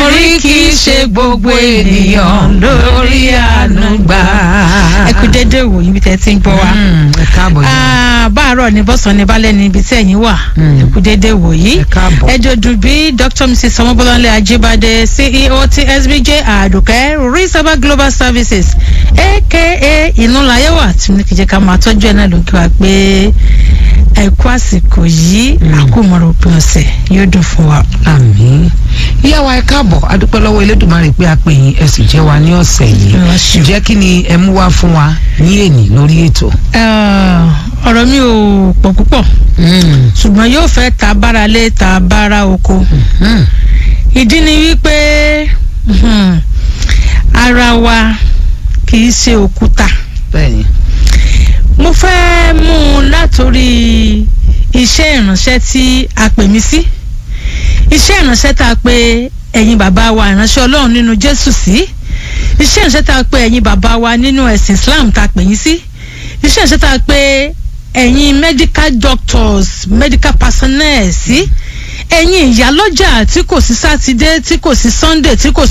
torí kì í ṣe gbogbo ènìyàn lórí àánú gbà. ẹ kú dédé wò yín bí tẹ́ ti ń gbọ́ wa. Mm, ẹ káàbọ̀ yìí. Ah, báàárọ̀ ní bọ́sàn ní balẹ̀ ní ibi tí ẹ̀yin wà Mm. ẹ kú dédé wò yìí. ẹ káàbọ̀. ẹ jọ̀dún bí dr mrs ọmọbọ́láńlé ajíbádé ceo ti sbj àdùkẹ́ risaba global services aka ìnúlayẹ̀wà tí mo ní kí jẹ́ ká máa tọ́jú ẹ̀ náà ló ń kí wa pé ẹ kú àsìkò yìí Mm. àkómọ̀rọ̀ òpin ọ̀sẹ̀ yóò dùn fún wa. àmín ìyá wa ẹ káàbọ̀ adúpẹ́ lọ́wọ́ elédùnmarè pé a pè yín ẹ sì jẹ́ wa ní ọ̀sẹ̀ yìí Ẹ wá ṣeun. ǹjẹ́ kí ni ẹ mú wá fún wa ní èní lórí ètò. Ah, ọ̀rọ̀ mi ò pọ̀ púpọ̀ ṣùgbọ́n yóò fẹ́ ta bára lé ta bára oko Mm. ìdí ni wípé mhm, ara wa kì í ṣe òkúta bẹ́ẹ̀ni mo fẹ́ mú un látòrí iṣẹ́ ìránṣẹ́ tí a pè mí sí iṣẹ́ ìránṣẹ́ tá a pè ẹ̀yin bàbá wa ìránṣẹ́ ọlọ́run nínú jésù sí iṣẹ́ ìránṣẹ́ tá a pè ẹ̀yin bàbá wa nínú ẹ̀sìn islam tá a pè yín sí iṣẹ́ ìránṣẹ́ tá a pè ẹ̀yin medical doctors medical personnel sí ẹ̀yin ìyálọ́jà tí kò sí sátidé tí kò sí sunday tí kò sí